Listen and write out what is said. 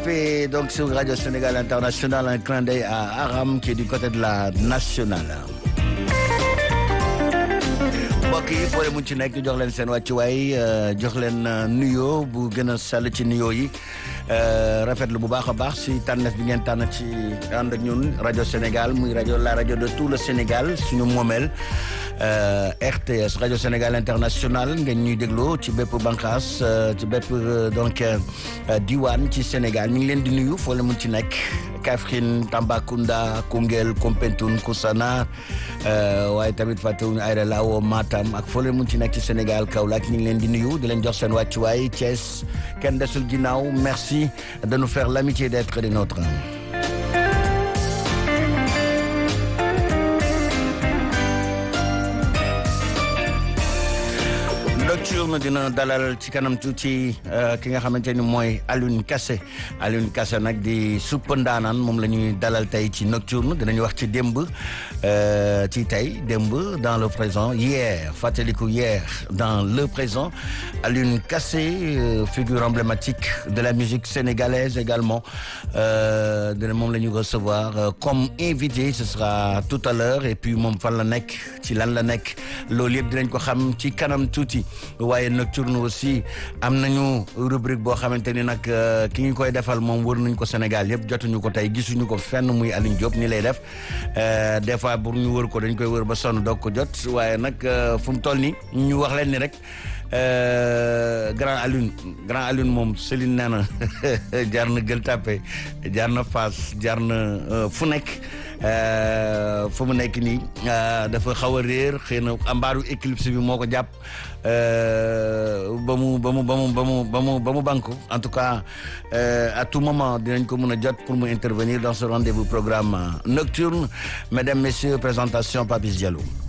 fait donc sur Radio Sénégal International un clin d'œil à Aram qui est du côté de la nationale. mbokk yi foo leen mun ci nekk jox leen seen wàccuwaay jox leen nuyoo bu gën a sell ci nuyoo yi rafetlu bu baax a baax si tànneef bi ngeen tànn ci ànd ak ñun rajo Sénégal muy rajo la rajo de tout le Sénégal suñu moomeel RTS rajo Sénégal international ngeen ñuy dégloo ci bépp bànqaas ci bépp donc diwaan ci Sénégal ñu ngi leen di nuyu foo leen mun ci nekk Kaffrine Tambacounda Koungheul Koumpentoum Koussanar waaye tamit fàttewuñu Aïda Lao Matam ak foo leen mun ci nekk ci Sénégal Kaolack ñu ngi leen di nuyu di leen jox seen wàccuwaay Thiès kenn desul ginnaaw merci de nous faire l'amitié d'être des nôtres. nocturne dina dalal ci kanam tuuti ki nga xamante ni mooy Alioune Kassé Alioune Kassé nag di supp ndaanaan moom la ñuy dalal tey ci nocturne dinañu wax ci démb ci tey démb dans le présent hier fàttaliku hier dans le présent Alioune Kassé figure emblématique de la musique sénégalaise également dina moom la ñu recevoir comme invité ce sera tout à l'heure et puis moom fan la nekk ci lan la nekk loolu yëpp dinañ ko xam ci kanam tuuti waaye nocturne aussi am nañu rubrique boo xamante ni nag ki ñu koy defal moom wër nañ ko Sénégal yëpp jotuñu ko tey gisuñu ko fenn muy Alioune Diop ni lay def des fois pour ñu wër ko dañ koy wër ba sonn doog ko jot waaye nag fu mu toll ni ñu wax leen ni rek grand Alioune grand Alioune moom Céline nee na jaar na Gueule Tapée jaar na Fass jaar na fu nekk fu mu nekk nii dafa xaw a réer xëy na ambaaru éclipse bi moo ko jàpp ba mu ba mu ba mu ba mu ba mu ba mu banku en tout cas à tout moment dinañ ko mën a jot pour mu intervenir dans ce rendez-vous programme nocturne mesdames messieurs présentation Papis Diallo